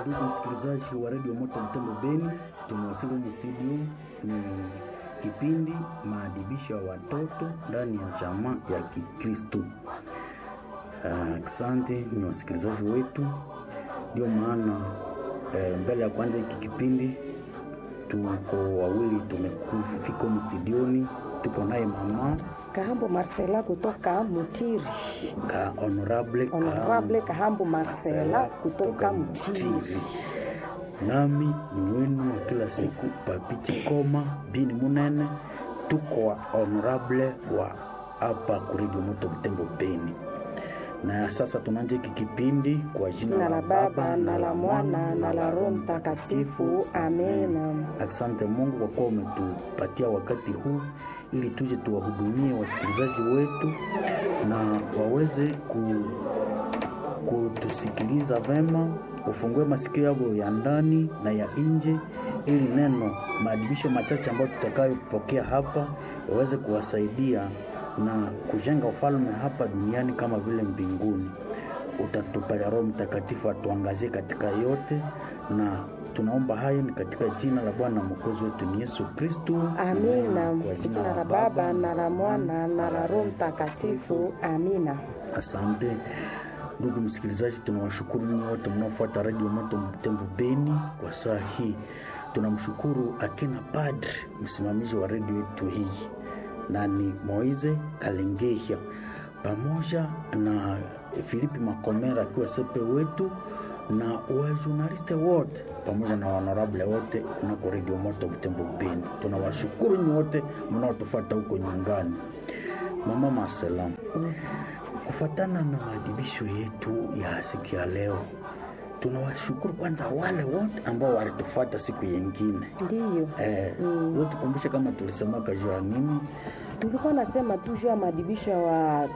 Ndugu msikilizaji wa redio Moto Mtembo Beni, tumewasili kwenye studio. Ni kipindi maadibisho ya watoto ndani ya jamaa ya Kikristo. Asante uh, ni wasikilizaji wetu, ndio maana uh, mbele ya kwanza hiki kipindi tuko wawili tumefika humu studioni, tuko naye mama Kahambo Marcela kutoka Mutiri. ka honorable, Honorable Kahambo Marcela kutoka Mutiri. nami ni wenu wa kila siku Papiti Koma bini Munene, tuko wa honorable wa hapa kuredio Moto Butembo Beni. Na sasa tunaanza hiki kipindi kwa jina Na la Baba na la Mwana na la Roho Mtakatifu. Amena. Asante Mungu kwa kuwa umetupatia wakati huu ili tuje tuwahudumie wasikilizaji wetu na waweze ku, kutusikiliza vema, ufungue masikio yao ya ndani na ya nje, ili neno maadibisho machache ambayo tutakayopokea hapa yaweze kuwasaidia na kujenga ufalme hapa duniani kama vile mbinguni. Utatupatia Roho Mtakatifu atuangazie katika yote, na tunaomba hayo ni katika jina la Bwana mwokozi wetu ni Yesu Kristu. Amina. Kwa Kwa jina la Baba na la Mwana na la Roho Mtakatifu. Amina. Asante ndugu msikilizaji, tunawashukuru ninyi wote mnaofuata redio Moto Mtembo Beni kwa saa hii. Tunamshukuru akina padri msimamizi wa redio yetu hii na ni Moize Kalengehia pamoja na Filipi Makomera akiwa sepe wetu na wajurnaliste wote pamoja na honorable wote kunako redio Moto Mtembo Beni. Tunawashukuru nyinyi wote mnaotufuata huko nyumbani. Mama Marcela, kufuatana na maadibisho yetu ya siku ya leo, tunawashukuru kwanza wale wote ambao walitufuata siku yengine. Ndiyo. Eh, mm. tukumbushe kama tulisemaka juu ya nini? Tulikuwa nasema tu juu ya maadibisho ya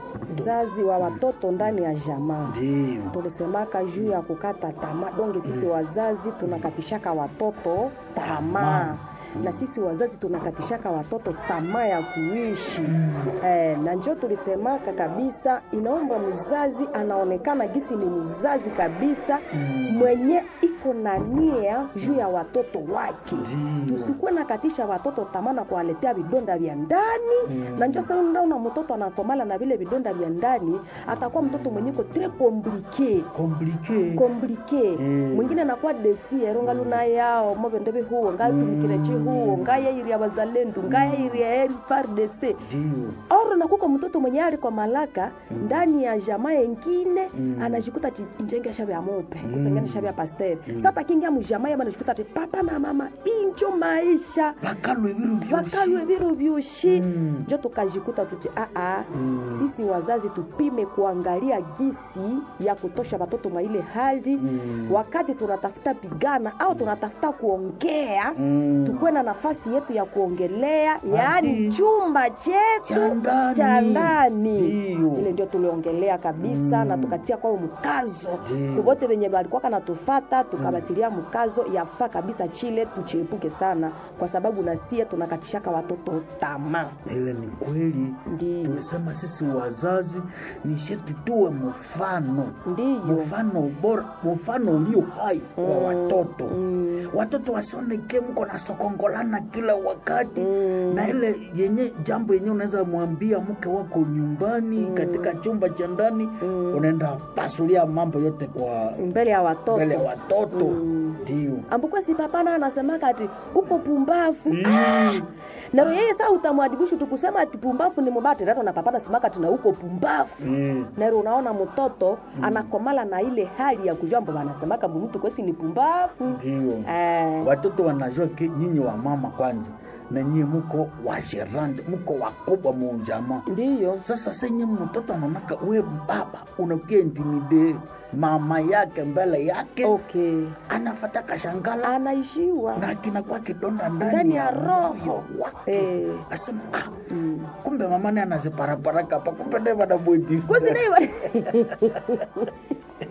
wazazi wa watoto ndani ya jamaa. Ndio. tulisemaka juu ya kukata tamaa donge sisi wazazi tunakatishaka watoto tamaa na sisi wazazi tunakatishaka watoto tamaa ya kuishi eh, na njo tulisemaka kabisa inaomba mzazi anaonekana gisi ni mzazi kabisa mwenye iko na nia juu ya watoto wake Ndio. tusikuwe nakatisha watoto tamaa na kuwaletea vidonda vya ndani na njo sasa unaona mtoto anakomala na vile vidonda vya ndani atakuwa mtoto mwenye ko tres compliqué Komplike. komplike Mm. mwingine anakuwa desiero ngaluna yao mobendebe huo ngaitumikirechi huo ngayairi ya bazalendu ngayairi ya eri fardc Ndio. oro nakuko mtoto mwenye ali kwa malaka ndani ya jamaa yengine anajikuta ti injenge shabe ya mope kusengene shabe ya pasteur sasa kingia mujamaa yaba anajikuta ti papa na mama injo maisha Bakalwe biru byoshi. vakalwe viru vyushi Mm. njo tukajikuta tuti aa sisi wazazi tupime kuangalia gisi ya kutosha watoto mwa ile hali Mm. wakati tunatafuta pigana au tunatafuta kuongea Mm. tukuwe na nafasi yetu ya kuongelea yaani chumba Cha chetu ndani. cha ndani Ndio. ile ndio tuliongelea kabisa na tukatia kwao mkazo Ndio. kuvote venye balikuwaka natufata tukabatilia mkazo yafaa kabisa chile tuchiepuke sana kwa sababu nasie tunakatishaka watoto tamaa Ile ni kweli. Ndio. Tulisema sisi wazazi ni sharti tuwe mfano. ndiyo Mfano bora, mfano ulio hai kwa watoto. Watoto wasioneke mko na sokongolana kila wakati na ile yenye jambo yenye unaweza mwambia mke wako nyumbani katika chumba cha ndani unaenda pasulia mambo yote kwa mbele ya watoto mbele ya watoto ndio. ambukwe si papana anasemaka ati uko pumbafu ah! na yeye saa utamwadibishu tukusema ati pumbafu ni mubati rato na papana semaka ati na uko pumbafu Mm. nero unaona mtoto anakomala na ile hali ya kujua mbo wanasemaka mtu kwesi ni pumbafu Ndio. eh, Watoto wanajua ki- nyinyi wa mama kwanza na nyinyi muko wa gerande, muko wakubwa mu jamaa. ndiyo Sasa senye mtoto anaonaka we baba unakia intimide mama yake mbele yake okay anafata kashangala anaishiwa na kinakuwa kidonda ndani Ndani ya moyo roho. wake Eh. asema ah, kumbe mama naye anaziparapara hapa kumbe naye wanabweti kusinaiwa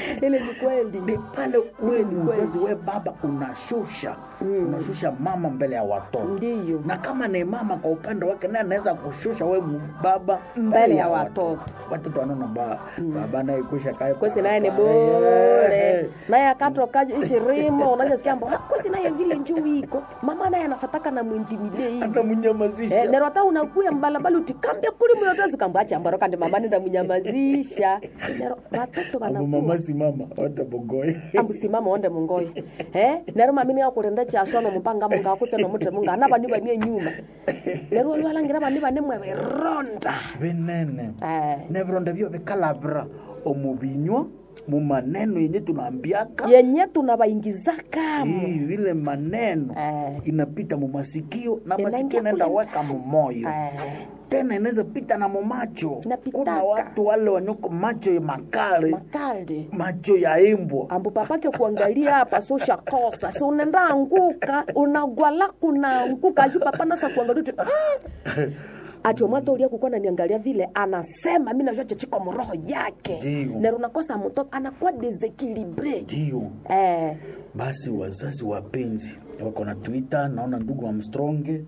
ile ni kweli ni pale wewe ni Kweli. mzazi we baba unashusha unashusha mama mbele ya watoto ndiyo na kama ni mama kwa upande wake naye anaweza kushusha we baba Mbele ya watoto. watoto wanaona ba, baba naye kusha kae kwesi naye ni Eh, bure naye akatoka ichirimo unajasikia mbo "Ah, kwesi naye vile njuu iko mama naye anafataka na mwintimide hivi hata mnyamazisha Eh, nero hata unakuya mbalabala utikambia kuli muyotozi kambacha mbaro kandi mama nenda munyamazisha nero watoto Abo wanakuwa mama si mama wata bogoye ambusimama onde mungoyo eh nero mamini akurenda chashono mupanga munga akutse nomutre munga ana bani bani nyuma nero lwalangira bani bani mwe ronda binene eh nebironda byo bikalavira omubinywa mu maneno yenye tunaambiaka yenye tunabaingizakamo Hii, vile maneno Eh. inapita mu masikio na Inaingia masikio inaenda kule weka mu moyo eh tena inaweza pita na mu macho Inapitaka. kuna watu wale wanyoko macho ya makale makalde macho ya imbwa ambu papake kuangalia hapa so shakosa si unaenda anguka unagwala kunaanguka aju papa nasa kuangalia tu "Ah." ati omwata ulia kukuwa naniangalia vile anasema mi najua chechiko mroho yake Ndiyo. nero nakosa mtoto anakuwa desekilibre ndio eh, basi wazazi wapenzi wako na twitter naona ndugu amstronge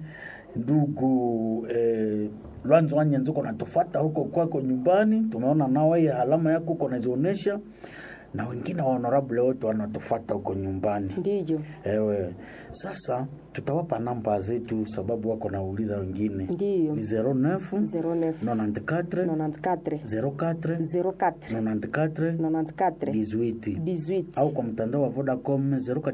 ndugu eh, lwanzo wanyenzi uko natufata huko kwako nyumbani tumeona nawe alama yako uko nazionyesha na wengine wa honorable wote wanatufata huko nyumbani ndiyo ewe sasa tutawapa namba zetu sababu wako nauliza wengine Ndiyo. ni 09 09 94 94 04 04 94 94 18 18 au kwa mtandao wa Vodacom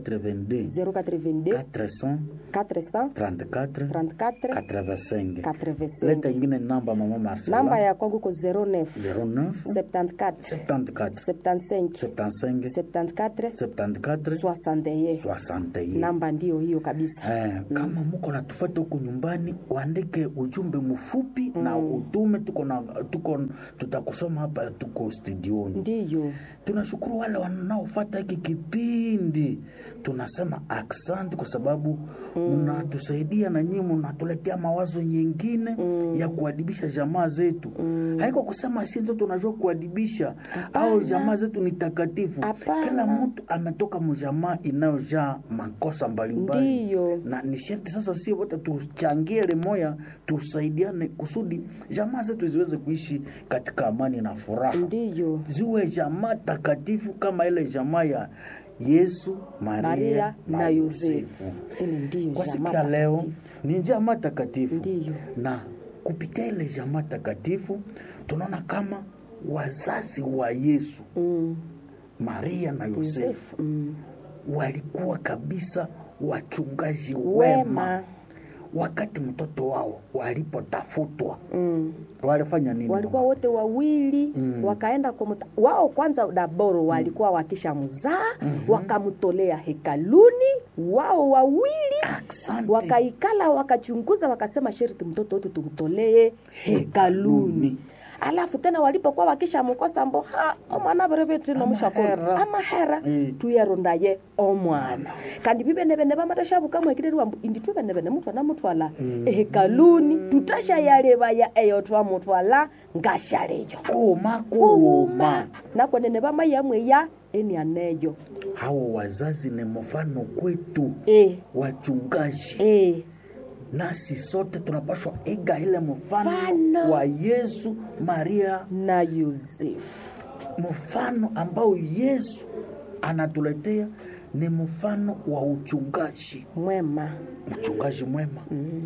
082 082 400 400 34 34 85 85 leta ingine namba mama Marcela namba ya kwangu ko 09 09 74 74 75 75 74 74 61 61 namba ndiyo hiyo kabisa Eh, kama muko natufata huku nyumbani uandike ujumbe mfupi na utume tuko na tuko tutakusoma hapa tuko studioni ndiyo tunashukuru wale wanaofata hiki kipindi tunasema aksanti kwa sababu mnatusaidia na nyinyi mnatuletea mawazo nyingine ya kuadibisha jamaa zetu haiko kusema si ndio tunajua kuadibisha au jamaa zetu ni takatifu Hapana. kila mtu ametoka mjamaa inayojaa makosa mbalimbali Ndiyo. na ni sharti sasa si wote tuchangie limoya tusaidiane kusudi jamaa zetu ziweze kuishi katika amani na furaha ndiyo ziwe jamaa takatifu kama ile jamaa ya Yesu, Maria, maria na, na Yosefu. yosefu ile ndiyo Kwa siku jamaa ya leo takatifu. ni jamaa takatifu, Ndiyo. na kupitia ile jamaa takatifu tunaona kama wazazi wa Yesu, mm. Maria na Yosefu yosefu mm. walikuwa kabisa wachungaji wema, wema wakati mtoto wao walipotafutwa mm. walifanya nini? walikuwa wote wawili Mm. wakaenda kumuta, wao kwanza daboro walikuwa wakisha mzaa wakamtolea hekaluni wao wawili Asante. wakaikala wakachunguza wakasema sherti mtoto wetu tumtolee hekaluni alafu tena walipokuwa wakishamkosa mbo ha omwana berevetino Amahera. mushakolo amahera Mm. tuyarondaye omwana kandi bibenebene bamatashabukamwekirerwa mbu indi tubenebene mutwana mutwala ehekaluni tutashayalebaya eyo twamutwala ngashaleyo Kuma kuuma kuuma nakwenene bamayamweya enianeyo hao wazazi ni mfano kwetu e, wachungaji e. nasi sote tunapaswa iga ile mfano Mfano. wa Yesu Maria na yosefu mfano ambao Yesu anatuletea ni mfano wa uchungaji mwema mchungaji mwema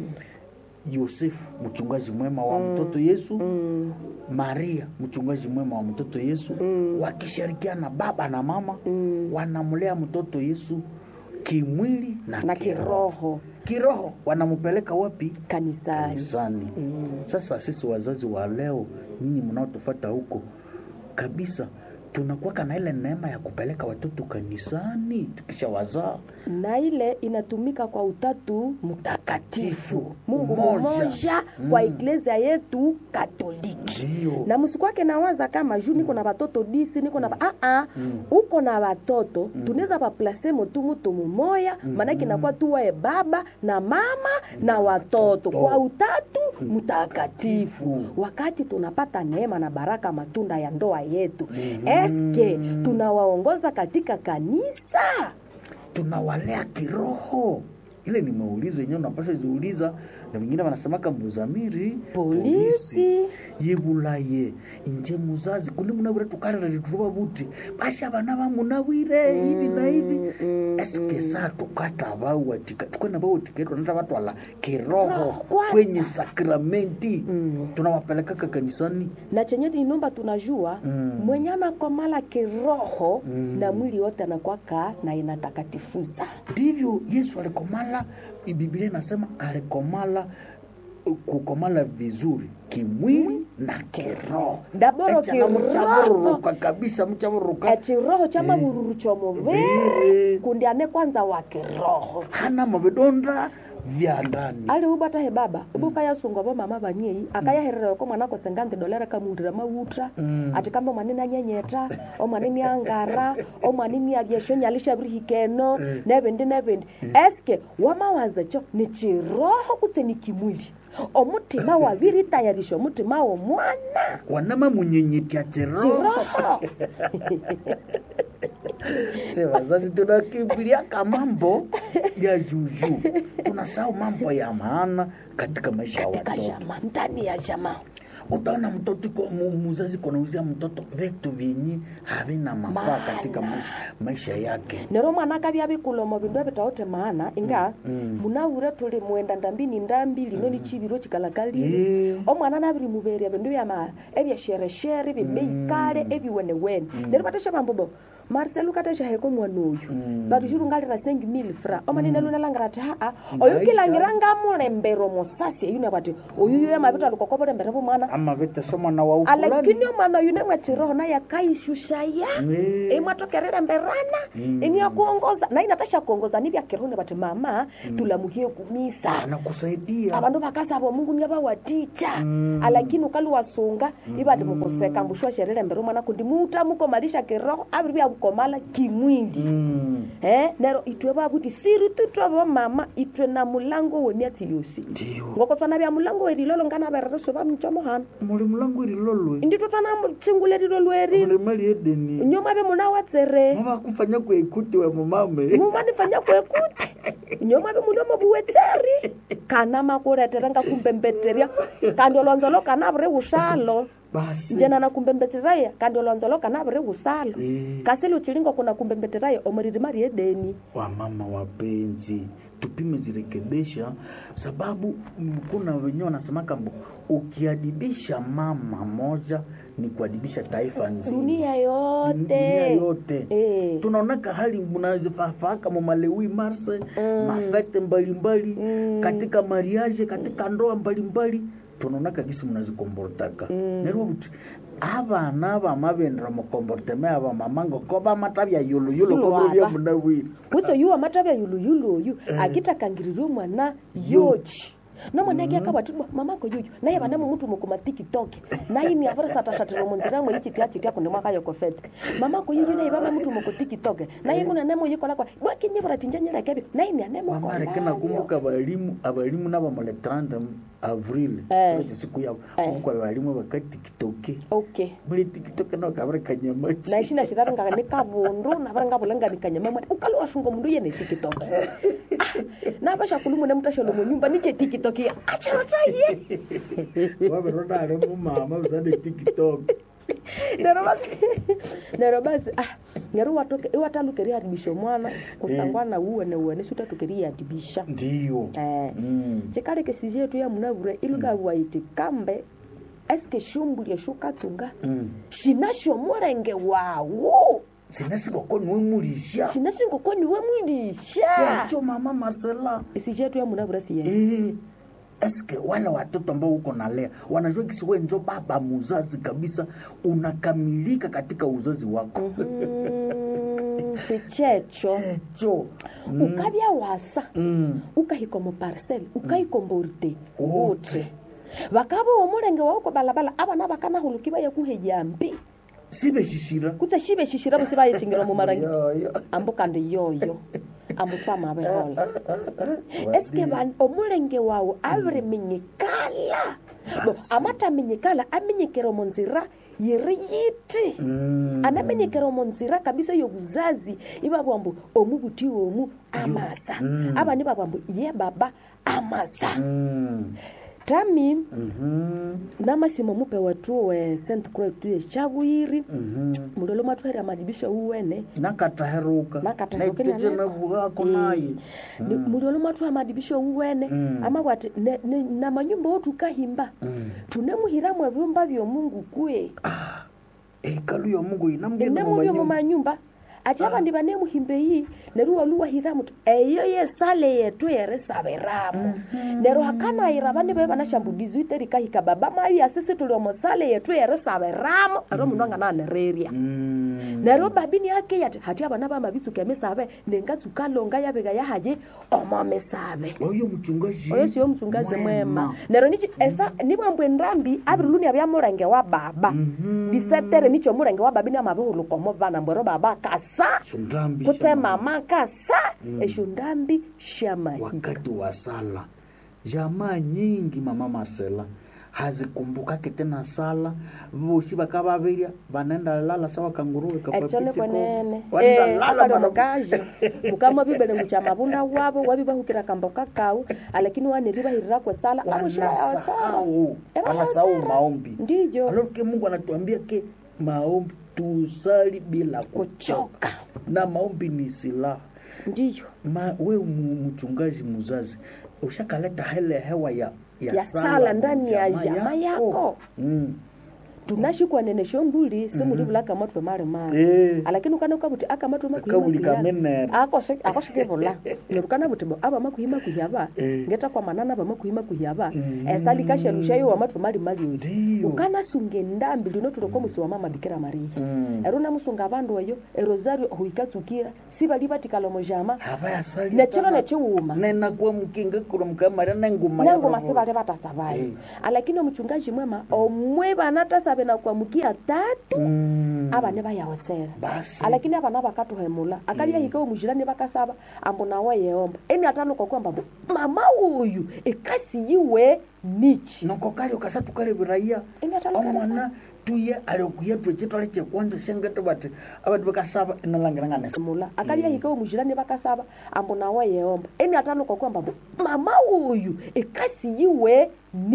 Yosefu mchungaji mwema wa mtoto Yesu mm. Maria mchungaji mwema wa mtoto Yesu wakishirikiana baba na mama Mm. wanamlea mtoto Yesu kimwili na, na kiroho. kiroho Kiroho wanampeleka wapi? kanisani Kanisani. Sasa sisi wazazi wa leo, nyinyi mnaotufata huko kabisa, tunakuwaka na ile neema ya kupeleka watoto kanisani tukisha wazaa na ile inatumika kwa utatu mtakatifu mungu Umoja. mmoja kwa iglesia yetu katoliki ndio na msikwake nawaza kama juu niko na watoto disi niko na ba- ah, ah, uko na watoto tunaweza baplase motu mutu mumoya maanake inakuwa tuwae baba na mama na watoto kwa utatu mtakatifu wakati tunapata neema na baraka matunda ya ndoa yetu eske tunawaongoza katika kanisa tunawalea kiroho ile ni maulizo yenyewe unapasha ziuliza na wengine wanasemaka mbuzamiri polisi yibulaye inje muzazi kundi munawire tukalira lituruva vuti basha vana va munawire hivi na hivi eske saa tukata vauwatika tukwena vauwatiketwa nata vatwala kiroho kwanza. kwenye sakramenti tunawapelekaka kanisani na chenye inomba tunajua Mm. mwenye anakomala kiroho na mwili yote anakwaka na inatakatifuza ndivyo yesu alikomala biblia inasema alikomala uh, kukomala vizuri kimwili na kiroho Daboro Echa na kiroho. mchavururuka kabisa mchavururuka echiroho cha mavururu chomuviri Viri. kundi ane kwanza wa kiroho hana mavidonda vya ndani ali ubata he baba ubuka yasunga bo mama banyei akayaherera ko mwana ko sengante dolera kamundira mawutra Mm. ati kamba mwana nanyenyeta o mwana ni angara o mwana ni abyesho nyalisha brihikeno nebindi nebindi eske wamawaza cho ni chiroho kutse ni kimwili omutima wabiri tayarisha omutima wo mwana wanama munyenyetya chiroho chiroho se wazazi tunakimbiliaka mambo ya juju tunasahau mambo ya maana katika maisha ya katika watoto jama ndani ya jama utaona mtoto iko- mu- muzazi kunauzia mtoto vitu vyenye havina mafaa Maana. katika maisha, maisha yake nero mwana akavya bikulomo bindu ebitaote maana inga Mm. munawure tuli mwenda ndambini ndambi lino ni chibiro chikalakalile Eh. omwana nabiri muberia bindu byama ebyashereshere bibeikale ebiwenewene nero batesha bambobo marcel ukatesha heko mwana oyu Mm. batu shirungalira sengi mil fra omanine lunalangira ati haa Maisha. oyu kilangira ngamulembero musasi eyune bati oyu yo mabito alikokobulembere bumwana ama vitesomwa na waufulani alakini omwana oyu nemwe chiroho naye akaishushaya Eh. imwatokerere mberana Mm. ini yakuongoza na inatasha kuongoza ni vyakirone bati mama tulamuhie kumisa anakusaidia abandu bakasaba mungu niabawaticha Mm. alakini ukali wasunga ibadi mukuseka mbushwa sherere mbere mwana kundi muta mukomalisha kiroho abiri byakukomala kimwili Mm. eh nero itwe babuti siri tutwe mama itwe na mulango wemiatsi yosi ndiyo ngoko twana bya mulango werilolo ngana berereso bamchomo hano muli mulangu irilolwe inditwe twana mutshingulelilo lweri muli mali edeni nyoma be muna watsere mavakufanya kuekuti we mumame mumanifanya kwekuti nyoma be muno mobuwetseri kana makuletera nga kumbembetterya kandi olonzolo kana buri usalo basi njena na kumbembetteraya kandi olonzolo kana buri usalo Eh. kasili uchilingo kuna kumbembetteraya omuriri mari edeni wamama wapenzi tupime zirekebisha sababu mm, kuna wenyewe wanasemaka mbo ukiadibisha mama moja ni kuadibisha taifa nzima dunia dunia yote yote Eh. tunaonaka hali mnazifafaaka mamalewi marse mafete mbalimbali katika mariage katika ndoa mbalimbali tunaonaka gisi mnazikombortaka nerwo buti abana bamabendera mukomborteme aba mama ngoko bamatavya yuluyulu Yulo kobro bya aba. munawiri kutso yuwa matavya yuluyulu oyu akitakangirirwe mwana yoji nomwana ake akabwatibwa mamako yuyu naye vanamo mutu mukuma tiktok naye ni avere satasatira munzira mwe ichitia chitia kundi mwakayokofete mamako yuyu naye vava mutu muku tiktok naye kuna nemo yikolakwa bwakinyivura tinjanyelekebyo naye ni anemo wamareke nakumbuka abalimu abalimu nabamole 30 avril Eh. kiro chisiku yabo Eh. kumbuka abalimu bakatikitoke okay muri tikitoke nakabare kanyamachi naishina shiraringa ni kavundu navare ngavulanga ni kanyama mwati ukali washunga mundu yene tiktok navasha kulumune mutashalo munyumba niche tiktok ya acharotaye waveronare mumama bizane tiktok nero basi nero basi ah ngero watoke iwatalukeria adibisha mwana kusangwana uwene uwene sutatukeria adibisha ndiyo eh Mm. chikale kesi yetu ya munavure ilukawaiti kambe eske shumbulie shukatsunga Mm. shinasho mulenge wawo sinasikokoni wemulisha shinasingokoniwe mwilisha chacho mama marcela esi yetu ya munavure siye Eh, eske wale watoto ambao uko nalea wanajua kisi we njo baba muzazi kabisa unakamilika katika uzazi wako Mm, sichecho cho ukavya wasa mm. ukahikomo parcel ukaikomborite Wote. wote vakava omulenge wauko balabala avana vakanahuluki vaye kuhejambi sibeshishira kutse shive shishira vosi vayechingira mumarangi Yoyo. ambo kandi yoyo ambo twamavehola eske van- omulenge wawu aviri minyikala Bo, amataminyikala aminyikira munzira yiri yiti Mm. anamenyekera omu nzira kabisa yobuzazi ibabwa mbu omubuti omu amasa Mm. abandi babwa mbu ye baba amasa Mm. tami Mhm. namasimo mupe watu we st croix tu echabwiri Mhm. mulolo mwatwahera madibisho uwene nakataheruka Nakataheruka naitete naneko. nabugako Eh. naye Ni- mulolo mwatwaha madibisho uwene Mm. amabwati ne- ne- na manyumba otukahimba Mm. tunemuhiramu ebyumba byomungu kwe ekalu yomungu inamugenda enemubyo mumanyumba mumanyumba ati abandi banemuhimba eyi neru waluwahiramu ti eyo yesale yetu yerisabiramu nero hakanayira bandi bae banashambulizi iterikahika baba mayu asisi tuli omosale yetu yerisabiramu ero mundu angananereria Mm. neryo babini ake yati hati abana bamabitsuka emisabe nengatsuka longa yabika yahaye omo misabe oyo muchungaji oyo siyo mutsungazi mwema neryo nichi esa nibwambwe ndambi abiriluni abya mulenge wa baba Mhm. disetere nicho mulenge wa baba niamabihuluka omo bana mbwero baba kasa Sondambi kutse shama. mama kasa esyo ndambi shamahi wakati wa sala jamaa nyingi mama masela hazikumbukake tena sala vosi vakavavirya vanaenda lala sawa kanguruwe ekyo nikwenene Wanaenda lala mukaje mukama bibele mucha mabunda wabo wabibahukira kamboka kau alakini waniribahirira kwesala aboshirayaotsara wanasahau Eba wanasahau yaotsara. maombi ndijo aloke mungu anatuambia ke maombi tusali bila kuchoka kuchoka na maombi ni silaha ndiyo Ma, we mu- mchungaji muzazi ushakaleta hele hewa ya Ya sala ndani ya jamaa jamaa yako. mm. tunashikwa nene shombuli simulivula kamatwe mali mali Eh. alakini ukana ukabuti akamatwe Akabuli kamenera. akoshikevula nerukana buti bo aba makuhima kuhyaba Eh. ngeta kwa manana aba makuhima kuhyaba Mm. esali kasherusha yo amatwe mali mali odi Ndiyo. ukana sunga endambi lino tuloko musi wa mama bikira maria Mm. ero namusunga abandu eyo erosario huikatsukira sibali batikala mojama havayasali nechiro nechiwuma nenakuwa mukinga kuro mukamaria nenguma nangoma yavo. sibali batasabayo Eh. alakini omuchungaji mwema omwe banatasabe na kuamukia tatu Mm. abane bayawotsera basi alakini abana bakatuhemula akalyahika omujirani bakasaba ambo nawe yeomba eni ataluka kwamba mbu mama uyu ekasi yiwe nichi noko kali ukasatu kali viraiya eni ataluka omwana tuye aliokuya twechitwale chekwanja shengete bati abati bakasaba inalangirangane mula akalyahika omujirani bakasaba ambo nawe yeomba eni ataluka kwamba mbu mama uyu ekasi yiwe